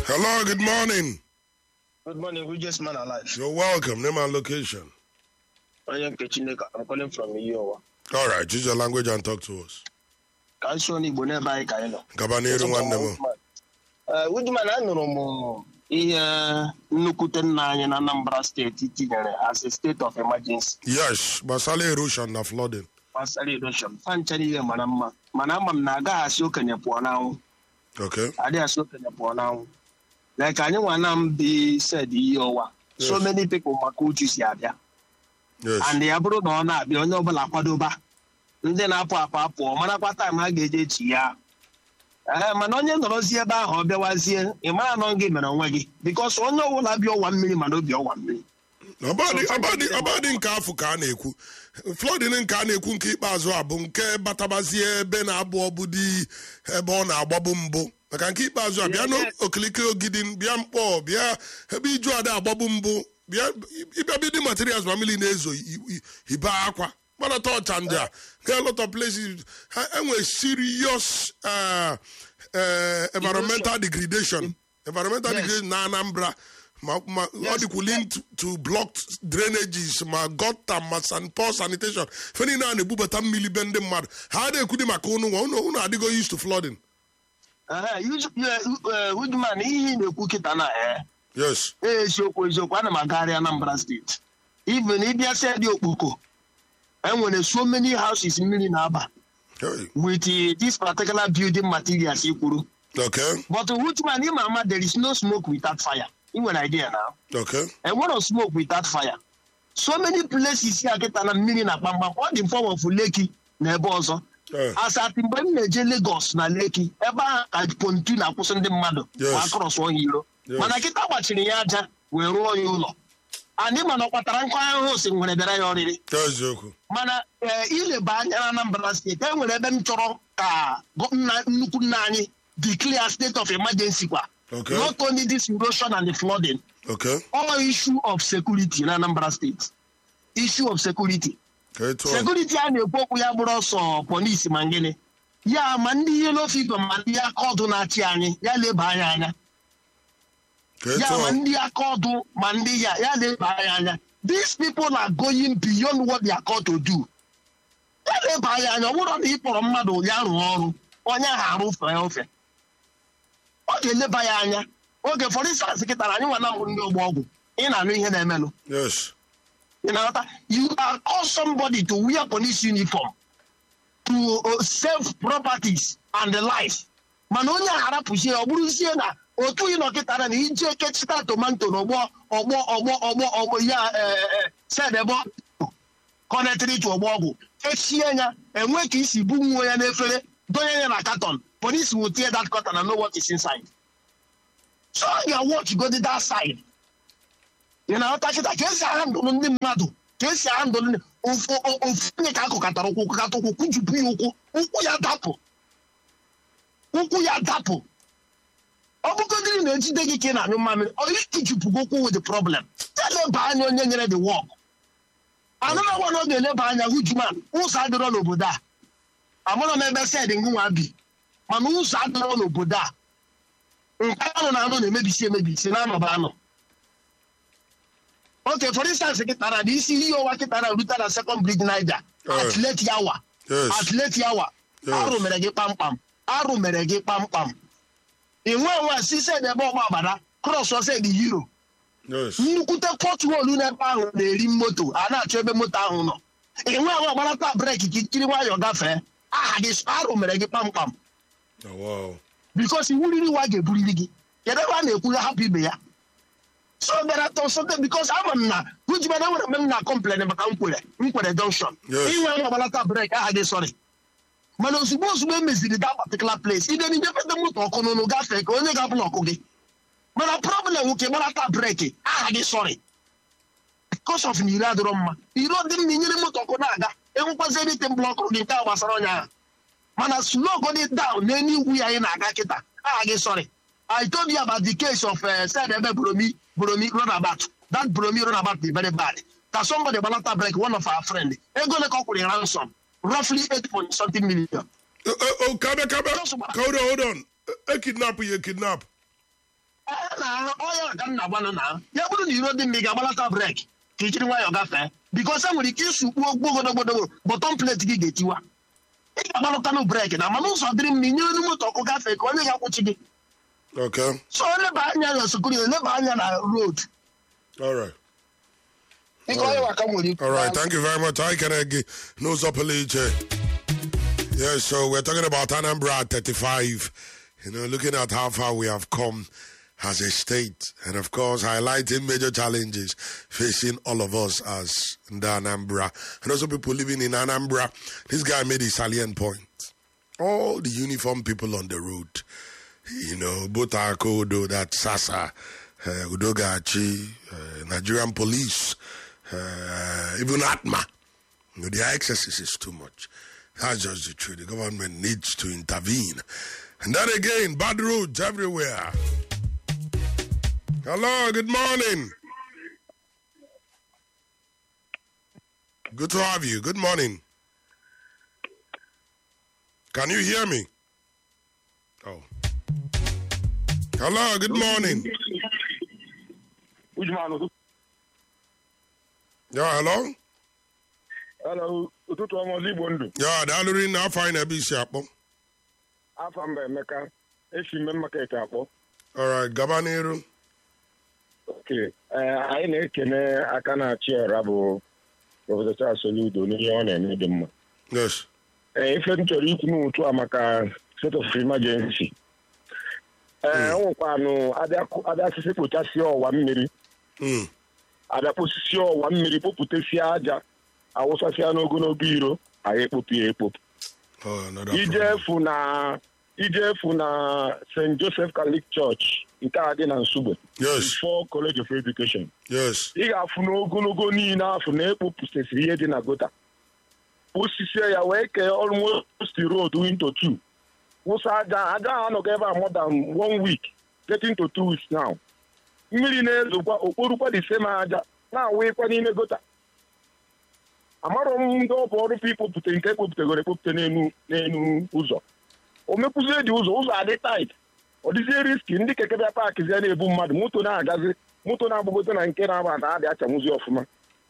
Hello, good morning. Good morning, richest man alive. You're welcome. Name and location. Onye nke Chineke, I'm calling from Iyowa. All right, use your language and talk to us. Ka anyị sụọ n'Igbo n'ebe anyị ka anyị nọ. Gaba n'iru nwanne m. Ee, Woodman, anụrụ m ihe nnukwute nna anyị na Anambra steeti tinyere as a state of emergency Yes, gbasara erosion na flooding. gbasara erosion. Fanchere ihe mara mma mana ama m na agaghị asị okenye pụọ n'anwụ Okay. adịghị asị okenye pụọ n'anwụ like anyị nwa na m bi said ihe ọwa so Yes. many people maka uchu si abịa Yes. and ya bụrụ na ọ na-abịa onye ọbụla kwadoba ndị na-apụ apụ apụọ marakwa taịm ha ga-eje echi ya ee mana onye nọrọzie ebe ahụ ọ bịawazie ị mara na ọ gị mere onwe gị bikos onye ọbụla bịa ọwa mmiri mana obi ọwa mmiri Ọbadị So, ọbadị so- ọbadị nke afọ ka a na-ekwu. Flooding nke a na-ekwu nke ikpeazụ a bụ nke batabazie ebe na-abụ ọbụdị ebe ọ na-agbabụ mbụ. Maka nke ikpeazụ a bịa n'okirikiri ogidi bịa mkpọ bịa ebe iju ada agbabụ mbụ bịa ịbịa bidi materials ma mmiri na-ezo i- i- ibe akwa gbanata ọchanja get a lot of places ha enwe serious uh, uh, environmental degradation environmental Yes. degradation na Anambra ma ma ọ dịkwu linked to blocked drainages ma gutter ma san poor sanitation fe niile a na-ebubata mmiri be ndị mmadụ ha na-ekwudi maka unu nwa unu unu adịgo used to flooding Woodman ihe ị na-ekwu kịta na ee yes eziokwu eziokwu ana m agagharị Anambra steeti even ịbịa sedi okpoko enwere so many houses mmiri na-aba hey. with eh, this particular building materials i kwuru okay But Woodman, him ama there is no smoke without fire. You an idea now. okay And what of smoke without fire? So many places here get na mmiri na kpamkpam all the form of Lekki na ebe ọzọ. Eh. As at mgbe m na-eje Lagos na Lekki ebe ahụ ka pontu na-akwụsị ndị mmadụ Yes. ma akọrọs onye iro. Yes. Mana kịta gbachiri ya aja wee rụọ ya ụlọ. Anyị mana ọ kpatara nkụ ahụhụ si nwere bịara ya ọrịrị. eziokwu mana ee ileba anya na Anambra steeti e nwere ebe m chọrọ ka gọ- nna- nnukwu nna anyị declare state of emergency kwa Okay. not only this erosion and the flooding okay all issue of security na Anambra steeti issue of security okay tụọ security a na-ekwu okwu ya bụrụ ọsọ polisi ma gịnị ya ma ndị yellow fever ma ndị aka ọdụ na-achị anyị ya leba anya anya okay ya ma tụọ ndị aka ọdụ ma ndị ya ya leba anya anya these people are going beyond what they are called to do ya leba anya anya ọ bụrụ na ị kpọrọ mmadụ ya rụọ ọrụ onye ahụ arụfe ofe ọ ga-eleba ya anya oge for instance kịta na anyị nwa na-ahụ ndị ọgba ọgwụ ị na-anụ ihe na-emenụ yes ị na-aghọta you are call somebody to wear police uniform to uh, save properties and the life mana onye a harapụzie ọ bụrụzie na otu ị nọkịtara na ije kechita tomato n'ọgbọ ọgbọ ọgbọ ọgbọ ọgbọ ya sed ebe kọnetrị tụ ọgbọ ọgwụ echie ya enwe ka isi bu nwa ya n'efere donye ya na katon police will tear that cotton and know what is inside so ya watch go to that side ị na-aghọta kịta ka esi ahandụlụ ndị mmadụ ka esi ahandụlụ ndị ofu o- ofu onye ka akụkatara ụkwụ kụkata ụkwụ kụjupụ ya ụkwụ ụkwụ ya dapụ ụkwụ ya dapụ ọ bụgodiri na ejide gị ka ị na-anyụ mmamịrị ọ ikụjupụgo ụkwụ with the problem eleba anya onye nyere the work anụna gwa na ọ ga-eleba anya hujuman ụzọ adịrọ n'obodo a amụrụ m ebe sed ngụnwa bi mana ụzọ adịrọ n'obodo a nke anụ na anụ na-emebisi emebisi na-anọba anọ Okay, for instance, kitara the isi ihe ọwa kitara rute na second bridge Niger Eh. at late hour. Yes. At late hour. Yes. Arụ mere gị kpamkpam. Arụ mere gị kpamkpam. Ị nwe nwe si sed ebe ọgba agbada cross ọsọ the hero. yes Nnukwute pothole n'ebe ahụ na-eri moto a na-achọ ebe moto ahụ nọ. Ị nwe nwe gbarata breki ka ikiri nwayọọ gafee. Aha gị arụ mere gị kpamkpam. oh, wow Bikos iwu riri wa ga-eburiri gị. Kedu ebe a na-ekwu ya hapụ ibe ya? so bịara tọ something because ama m na hujimana nwere mgbe m na complain maka nkwere nkwere junction Yes. inwe nwa gbalata brek aha gị sorry mana ozugbo ozugbo emeziri that particular place ide n'idepete moto ọkụ n'ụnụ gafee ka onye ga-abụla ọkụ gị mana problem nwoke gbalata breki aha gị sorry because of na ire adịrọ mma ire dị mma inyere moto ọkụ na-aga enwekwazi erite blọkụ gị nke a gbasara onye ahụ mana slow go dey down n'elu igwu ya anyị na-aga kịta aha gị sorry I told you about the case of uh, said Ebe Bromi Bromi runabout. That Bromi runabout is very bad. That somebody balata break one of our friend. Ego le kokuri ransom. Roughly eight point something million. oh, oh, oh, kabe kabe Just about- hold on hold on e kidnap you kidnap ọya ka nna gwanụ na ya bụrụ na iro dị mma ị ga-agbalata brek ka i jiri nwayọọ gafee bikos e nwere ike isukpuo gbogodogodo bọtọm pleti gị ga-etiwa ị ga-agbalụtanụ brek na mana ụzọ dịrị mma inye onye moto ọkụ gafee ka onye ga-akwụchi gị Okay. so leba anya na sekuriti leba anya na road All right. ịka onye waka nwere ikwu All right. Thank you very much. I can again. No Zopeliche. Yes, so we're talking about Anambra at 35. You know, looking at how far we have come as a state. And of course, highlighting major challenges facing all of us as the Anambra. And also people living in Anambra. This guy made a salient point. All the uniform people on the road. You know, both Akodo, that Sasa, uh, Udogachi, uh, Nigerian police, uh, even Atma. You know, their excesses is too much. That's just the truth. The government needs to intervene. And then again, bad roads everywhere. Hello, good morning. Good to have you. Good morning. Can you hear me? Oh. Hello, good morning. Which man? Yeah, hello? Hello, ụtụtụ ọma ọzọ Igbo ndụ. Yeah, daalụ rinne afọ anyị na-ebe isi akpọ. Afa mba Emeka, esi mme market akpọ. Alright, gaba n'iru. oke ee anyị na-ekene aka na-achị ọra bụ prọfesọ Charles Soludo n'ihe ọ na-eme dị mma Yes. ee ife m chọrọ ikwu n'otu a maka state of emergency ee o nwekwanụ abịa asịsị kpochasịa ọwa mmiri Mm. abịa kposisi ọwa mmiri kpopụtasịa aja awụsasịa n'ogologo iro anyị ekpopụ ya ekpopụ Oh, another ije problem. efu na ije efu na st joseph catholic church nke a dị na nsugbe Yes. before college of education Yes. ị ga-afụ n'ogologo niile afọ na ekpopụsịsịrị ihe dị na gota osisi ya wee kee almost road into two wụsa aja aja ahụ anọghị ebe a more than one week getting to two weeks now mmiri na-ezokwa okporukwa the same aja na-awụịkwa n'ime gota amarọ m ndị ọ bụ ọrụ pa ikpopụta nke ekpopụtagoro ekpopụta n'enu n'enu ụzọ o mekwuzie dị ụzọ ụzọ adị tait ọ dịzie riski ndị keke bịa paakị zie na-ebu mmadụ moto na-agazi moto na-agbagote na nke na-aba na adị achanwụzi ọfụma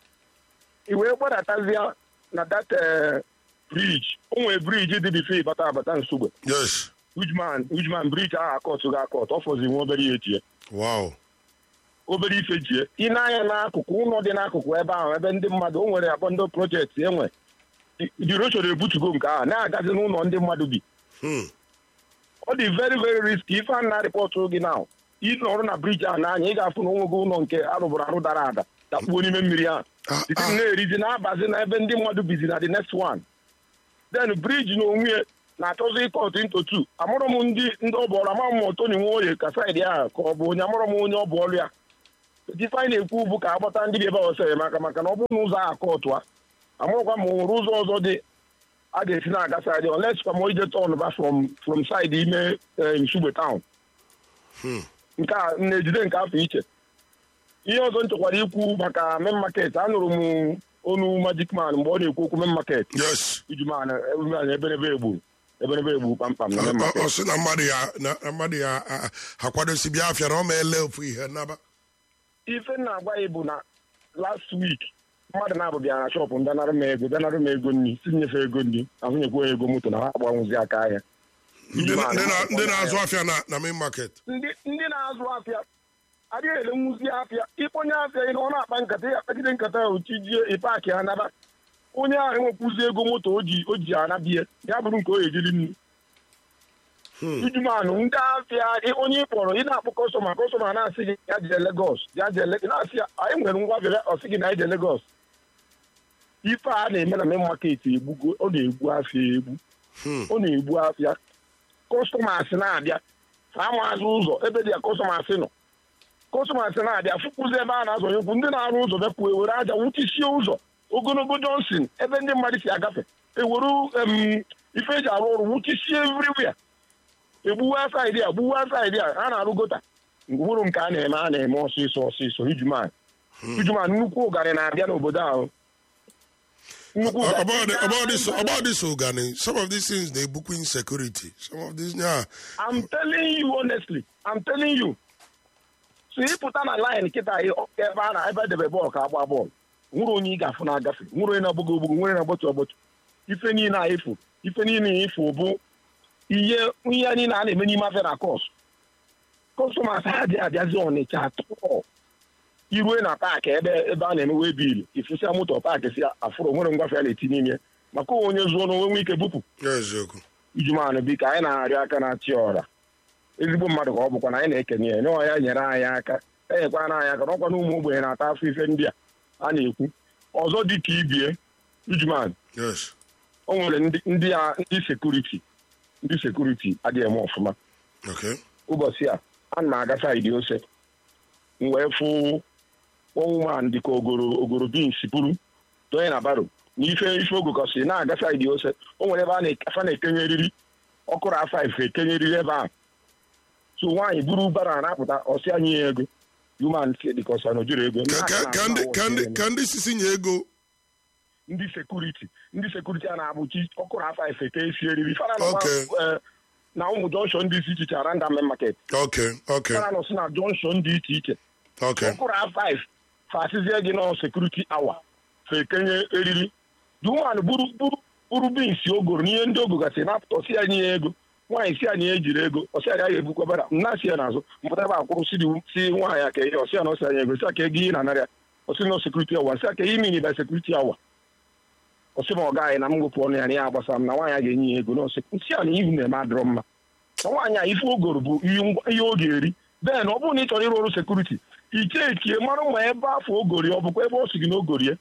i wee gbadatazie na dat briji o nwere briji dị bife ịbata abata nsogbe Yes. ujman ujman briji ahụ akọtụ ga akọt ọ fọzi nwa obere ya ejie Wow. obere ife jie ị na-anya n'akụkụ ụlọ dị n'akụkụ ebe ahụ ebe ndị mmadụ o nwere abọndọ projekti enwe diroshon ebutugo nke ahụ na-agazi n'ụlọ ndị mmadụ bi Hmm. ọ dị very very risky ife a na-arịpọtụ gị na ịnọrụ na briji ahụ n'anya ị ga-afụ na onwego ụlọ nke arụbụrụ arụ dara ada dakpuo n'ime mmiri ahụ Ah, Iti ah. na-erizi na-abazi na ebe ndị mmadụ bizi na the next one then briji na onwe ya na-achọzi ịkọt into two amụrụ m ndị ndị ọ bụọrụ ama m Tony Nwoye ka saịdị ahụ ka ọ bụ onye amụrụ m onye ọ bụ ọrụ ya ife anyị na-ekwu bụ ka agbata ndị bi ebe ọsọ enyemaka maka na ọ bụrụ na ụzọ ahụ akọtụ a amụrụkwa ma o nwere ụzọ ọzọ dị a ga-esi na-aga saịdị unless kwa ma ije tọn ba from from saịdị ime eh, Nsugbe town nke a na-ejide nke afọ iche ihe ọzọ m chọkwara ikwu maka main market anụrụ m onu magic man mgbe ọ na-ekwu okwu main market Yes. ijuman eberebe egbu eberebe egbu kpamkpam na main Ọ market ọ sị na mmadụ ya na na mmadụ ya a- a- akwadosi bịa afịa na ọ ma ele ofu ihe naba. ife m na-agwa ya bụ na last week mmadụ na-abụ bịa na shọpụ bịanara m ego bịanara m ego nri si nyefe ego nri ahụnyekwa ego moto na ha agbanwụzi aka ahịa Ndị na- ndị na- ndị na-azụ afịa afịa na na main market. ndị ndị na-azụ afịa adịghị ele nwuzi afịa ịkpọnye afịa ị na ọ na-akpa nkata ya akpagide nkata ahụ chijie ịpaakị ha naba onye ahụ enwekwuzi ego moto o ji o ji anabie ya bụrụ nke o ejiri nnu ijumanụ ndị afịa ị- onye ị kpọrọ ị na-akpọ kọstọma kọstọma na-asị gị ya jee Legọs ya jee Le- na-asị ya anyị nwere ngwa bịara ọsị gị na anyị jee Legọs ife a na-eme na main market egbugo ọ na-egbu afịa egbu ọ na-egbu afịa kọstọmas na-abịa ha mazụ ụzọ ebe dị ya kọstọmas nọ kọstọmas na-abịa fụkwụzi ebe a na-azọ nyekwu ndị na-arụ ụzọ bịapụ ewere aja nwụchisie ụzọ ogologo Johnson ebe ndị mmadụ si agafe ewere em, ife eji arụ ọrụ nwụchisie everywhere egbuwa saịdị a gbuwa saịdị a a na-arụ gota ngwụrụ nke a na-eme a na-eme ọsịsọ ọsịsọ ijuman ijuman nnukwu ụgarị na-abịa n'obodo ahụ nnukwu ụgarị- About the, about this about this organ, some of these things they book insecurity. Some of these yeah. I'm telling you honestly, I'm telling you. so ịpụta na laịn kịta ị- ọ- ebe a na ebe edebe bọọlụ ka agba bọọlụ nwere onye ị ga-afụ na-agafe nwere onye na-agbọgo ogbogbo nwere na-agbọtụ agbọtụ ife niile a ịfụ ife niile ịfụ bụ ihe ihe niile a na-eme n'ime afịa na kọs kọstọmas ha dị abịazi ọnịcha atọ irue na paakị ebe ebe a na-emewe biil ifụsịa moto paakị si afụrụ nwere ngwafe a na-eti n'ime maka onye zụọ n'onwe nwe ike bupụ eziokwu ijumanụ biko anyị na-arịọ aka na-achị ọra ezigbo mmadụ ka ọ bụkwa na anyị na-ekenye ya nọọ ya nyere anyị aka enyekwana anyị aka n'ọkwa na ụmụ ogbenye na-ata afọ ife ndị a a na-ekwu ọzọ dị ka ibie ijumanụ yes o nwere ndị ndị a ndị sekuriti ndị sekuriti adịghị eme ọfụma okay ụbọchị a ana m aga saịdị ose m wee fụ ọnwụman dịka ogoro ogoro bins buru donye na baro na ife ife ogokọsị na-aga saịdị ose o nwere ebe a na- afa na-ekenye eriri ọkụrụ afa ife ekenye eriri ebe ahụ so nwaanyị buru bara na-apụta ọsị anyị ya ego human dịka ọsa na ojuru ego ka ka- ka ndị ka ndị ka ndị sisi nye ego ndị sekuriti ndị sekuriti a na-abụchi ọkụrụ afa ife ka esi eriri fara nọkwa, Okay. eh, na ụmụ jọnshọn dị iche iche aranda mme maket okay okay fara nọ si na jọnshọn dị iche iche okay ọkụrụ a5 fasizie gị nọ sekuriti awa fekenye eriri duman buru buru buru binsi ogoro n'ihe ndị ogo gasị napụta ọsị ya nye ya ego nwaanyị si anyị ejiri ego ọsị ya gaghị ebukwa bara nna si ya n'azụ mpụta ebe akwụrụ si dị- si nwaanyị aka ihe ọsị ya na ọsị anya ego si aka ego ihe na narịa ọsị na sekuriti awa nsị aka ihe mini by sekuriti awa ọsị ma ọ gaghị na m gwepụ ọnụ ya na ya agbasa m na nwaanyị a ga-enye ya ego n'ọsị nsị a na ihu na-eme adịrọ mma na nwaanyị a ife ogoro bụ ihe ngwa- ihe ọ ga-eri bee na ọ bụrụ na ị chọrọ ịrụ ọrụ sekuriti iche ekie mara ma ebe afọ ogori ọ bụkwa ebe ọ sị gị na ogorie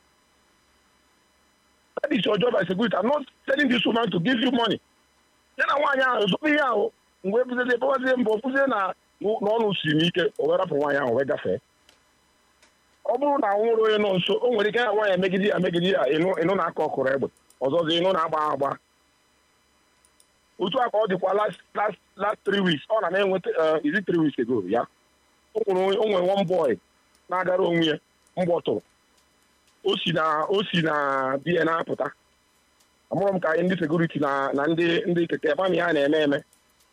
that is your job as security i'm not telling this woman to give you money ya na nwaanyị ahụ zụpụ ihe ahụ mgbe buzezie ebewazie mbọ fụzie na n'ọnụ siri m ike o wee rapụ nwaanyị ahụ wee gafee ọ bụrụ na nwere onye nọ nso o nwere ike ya nwaanyị megide ya megide ya ịnụ ịnụ na-aka ọkụrụ egbe ọzọzi ịnụ na-agba agba otu a ka ọ dịkwa last last last three weeks ọ na na-enweta uh, is it three weeks ago ya o nwere o nwere one boy na-agara onwe ya mgbọ tụrụ o si na o si na biya na-apụta amụrụ m ka anyị ndị sekuriti na na ndị ndị keke mami ya na-eme eme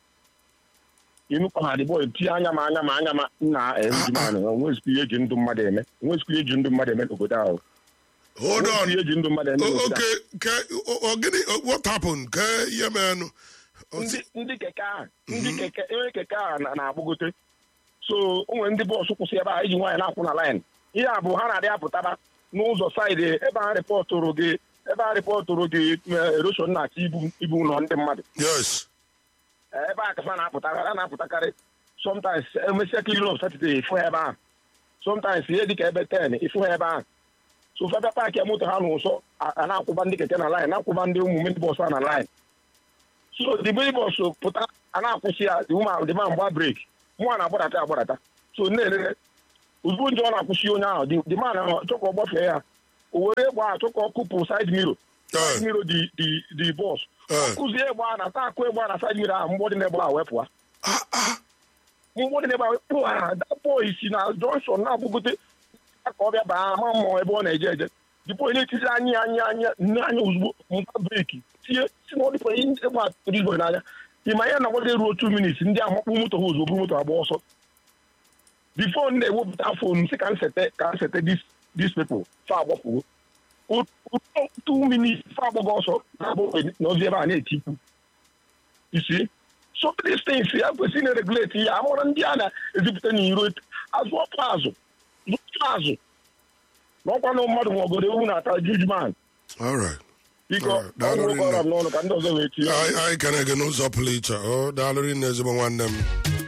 inukọ ha dị bọị tie anya ma anya ma anya ma nna ejimanụ onwezikwa ihe eji ndụ mmadụ eme onwezikwa ihe eji ndụ mmadụ eme n'obodo ahụ hold Onwezikwa on ihe eji ndụ mmadụ eme O- n'obodo ahụ okay ke o- o- gịnị what happened ke ihe menụ ndị ndị keke ahụ ndị keke enwe keke ahụ na- na-agbagote so o nwere ndị bọọsụ kwụsị ebe a iji nwaanyị na-akwụ na laịn ihe a bụ ha na-adị apụtaba n'ụzọ saịdị ebe a rịpọtụrụ gị ebe a rịpọtụrụ gị eroshon na-achọ ibu ibu ụlọ ndị mmadụ yes ebe a kafa na-apụtakarị a na-apụtakarị sometimes emesịa kilin of satọde ịfụ ha ebe ahụ sometimes ihe dịka ebe ten ịfụ ha ebe ahụ so febe paakị moto ha n'ụsọ a a na-akwụba ndị keke na laịn na-akwụba ndị ụmụ mini bọs a na laịn so the mini bọs pụta a na-akwụsị ya the woman the man gba breki mụa na-agbadata agbadata so na-elele ozugbo nje ọ na-akwụsị onye ahụ the- the man ahụ chọka ọ gbafee ya o were egbe ahụ chọka ọ kụpụ side miro Eh. side miro the the the bọs Eh. kụzie egbe ahụ na taa akụ egbe ahụ na side miro ahụ mgbọ dị n'egbe ahụ wepụa ah ah mgbọ dị n'egbe ahụ wepụ ha that boy si na junction na-agbụgote ka ọ bịa baa ama mmụọ ebe ọ na-eje eje the boy na-etizi anya anya anya nne anya ozugbo mụta breki tie si na ọ dịkwa ihe egbe atụrụ igwe n'anya ịma ya na gbade ruo two minutes ndị ahụ kpụ moto ha ozugbo buru moto agba ọsọ bifo m na-ewepụta fon si ka m sete ka m sete dis dis people fa agbapụgo O- o- two minutes fa agbago ọsọ na-agbapụ n'ozi ebe a na-etikwu isi so these things ya kwesịrị na-regulate ya amụrụ ndị a na-ezipụta n'iro azụ ọpụ azụ zụta azụ n'ọkwa na mmadụ nwegodo ewu na-ata judgment all right biko Alright, daalụ ọnwụ kọrọ m rinne. n'ọnụ ka ndị ọzọ wee tinye anyị anyị kene gị n'ụzọ pụrụ iche o daalụ rinne ezigbo nwanne m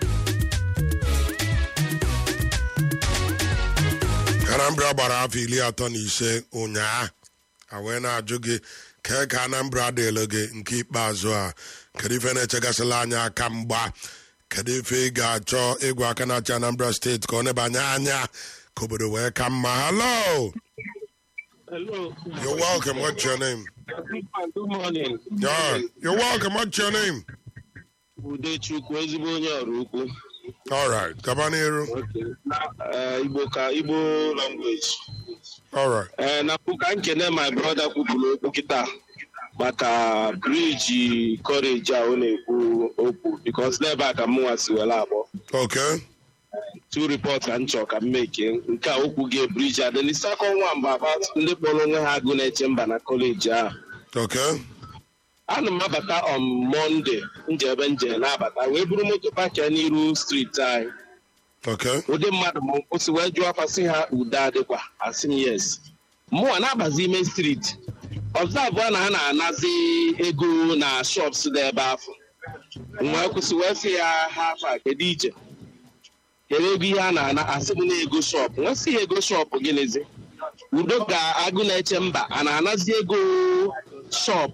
anambra gbara afọ iri atọ na ise ụnyaa a wee na-ajụ gị kee ka anambra dịlụ gị nke ikpeazụ a kedu ife na-echegasịla anya aka mgba kedu ife ị ga-achọ ịgwa aka na-achị anambra steeti ka ọ nebanye anya ka obodo wee ka mma hello Hello. you're welcome what's your name Good morning. yeah, you're welcome what's your name Udechukwu ezigbo onye ọrụ ukwu. all right gaba n'iru Eh, Igbo ka Igbo language. all right Eh, na mbụ ka nkene my brother kwupụrụ okwu kịta maka briji kọreji a ọ na-ekwu okwu because n'ebe a ka mụnwa si were abụọ. okay two report ka m chọọ ka m meke nke a okwu gị briji adị the second one bụ about ndị kpọrọ onwe ha agụ na-eche mba na kọleji ahụ Okay. ana m abata on monde njebe nje na-abata wee buru moto pakia n'iru streeti anyị Okay. ụdị mmadụ m kwụsị wee jụọ afa sị ha ude adịkwa asị m yes mụnwa na-abazi ime streeti ọzọ abụọ na ha na-anazi ego na shops dị ebe afọ m wee kwụsị wee sị ya ha afa kedu iche kedu ego ihe a na-ana asị m na ego shop wee sị ya ego shop gịnịzi udo ka agụ na-eche mba a na-anazi ego shop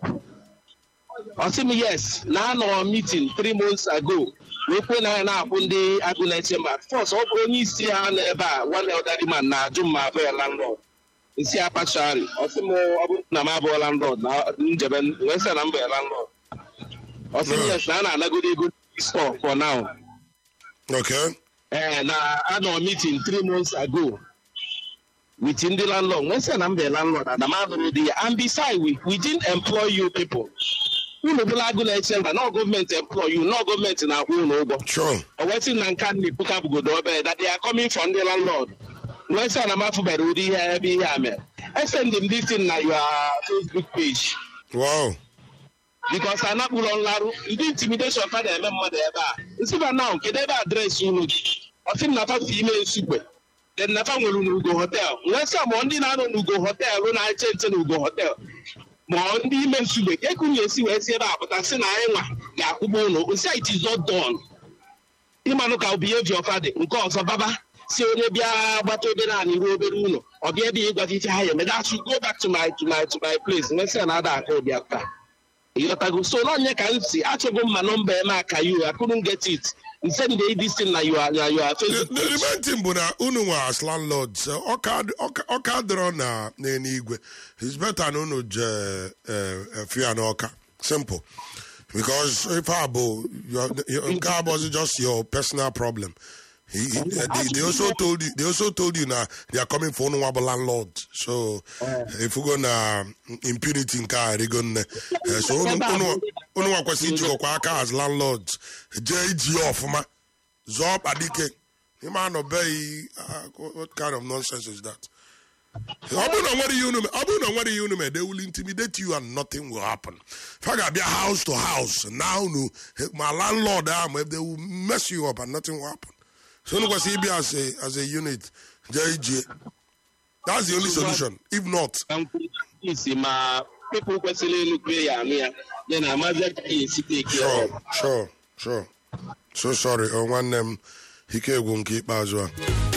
ọ sị m yes na anọ meeting three months ago wee kwuo na ya na-akwụ ndị agụ na-eche mba fọs ọ bụrụ onye isi ha nọ ebe a one elderly man na-ajụ m ma abụ ya landlord nsi apachari ọ sị m ọ bụrụ na m abụọ landlord na njebe wee sị na m bụ ya landlord ọ sị m yes na a na-anagoro ego store for now Okay. ee na anọ meeting three months ago with ndị landlord nwee sị na mbe landlord ana m anụrụ di ya and beside we, we didn't employ you people unu bụla agụ na-eche mba nọ gọọmenti employ you nọ gọọmenti na-akwụ unu ụgwọ Sure. o wee sị na nka ndị pụka bụgodo obere that they are coming from ndị landlord nwee sị na m afụbere ụdị ihe ebe ihe a mere esendị m this thing na your facebook page Wow. bikos anakpụrọ nlarụ ndị intimidation fa na-eme mmadụ ebe a nsiba now kedu ebe adreesị unu dị ọsị m nafa si ime nsugbe den nafa nwere n'ugo hotel nwee sị ma ndị na-anọ n'ugo hotel na-eche nche n'ugo hotel ma ndị ime nsugbe ka ekunu esi wee si ebe a pụta sị na anyị nwa ga-akwụgbo ụlọ osi it is not done ịmanụ ka behavior fa dị nke ọzọ baba si onye bịa gbata obere anyị ruo obere ụlọ ọ bịa ebe ịgwa ife ha ya eme that should go back to my to my to my place nwee sị na ada aka ụdị aka ịghọtago so n'onye ka m si achọgo m ma nọmba eme aka you I couldn't get it send this thing na you are na you are The, Facebook the, the main thing bụ na unu nwe as landlords eh, ọka ọka- ọka dịrọ na n'eluigwe it's better na unu je efu ya n'ọka simple because ife a bụ your- your- nke a bụzi just your personal problem He, he, they, they also told you they also told you na they are coming for unu nwa bụ landlord so ifugo na impunity nke a rigo nne Eh, so unu unu unu nwa kwesịrị ijikọkwa aka as landlords jee iji ya ọfụma zọọ ọkpa dike ịma anọbeghị ah, what kind of nonsense is that ọ bụrụ na nwere ihe unu me- ọ bụrụ na nwere ihe unu mee they will intimidate you and nothing will happen fa ga-abịa house to house na unu ma landlord ahụ ma they will mess you up and nothing will happen so unu kwesịrị ịbịa as a as a unit jee ijie that's the only solution if not isi ma people kwesịrị ịnụkwe ya anụ ya ya na amazi ka ya esi take care sure of sure sure so sorry oh, nwanne m ike egwu nke ikpeazụ a